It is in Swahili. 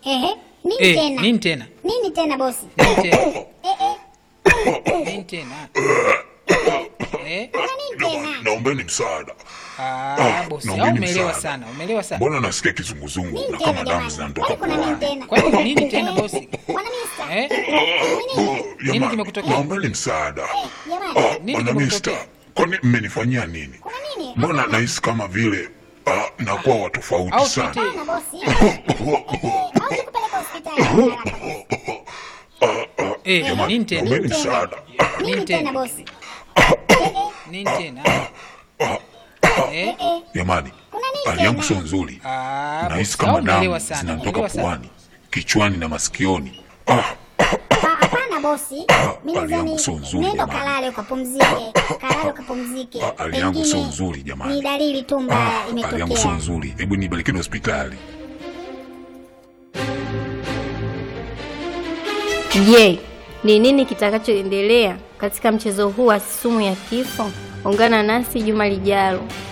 Ehe, nini Eh, tena? nini tena? Nini tena bosi? Nini tena? Eh, eh, Nini tena? Eh? kuna nini tena? Naombeni msaada. Ah, bosi, au naombeni umeelewa msaada. sana, umeelewa sana. Mbona nasikia kizunguzungu Nini na tena kama damu jamani? zinanitoka Kwani kuna nini puani? tena? Kwani nini tena bosi? Bwana Mista. Eh? Nini? Oh, jamani, kimekutokea? Naombeni msaada. Jamani, Ah, Nini Bwana kimekutokea? Mista, kwani mmenifanyia nini? kuna nini? Mbona nahisi kama vile ah, nakuwa wa tofauti Au sana. tuite- Hapana bosi. Au nikupeleke hospitali haraka bosi. Eh, Jamani, nini tena? naombeni tena? msaada. Nini Nini tena tena? bosi? Nini tena? Eh? Jamani, Kuna nini hali yangu tena? sio nzuri. Ah, Nahisi bosi, kama au umeelewa damu sana, zinanitoka umeelewa sana. puani, kichwani na masikioni. Ah, Ah, Hapana bosi. Mimi hali yangu nadhani sio nzuri, nenda jamani. kalale ukapumzike. Kalale ukapumzike. Ah, hali yangu sio Pengine nzuri, jamani. Ni dalili tu mbaya hali yangu sio imetokea. nzuri. Hebu nipelekeni hospitali. Je, ni nini kitakachoendelea katika mchezo huu wa sumu ya kifo? Ungana nasi juma lijalo.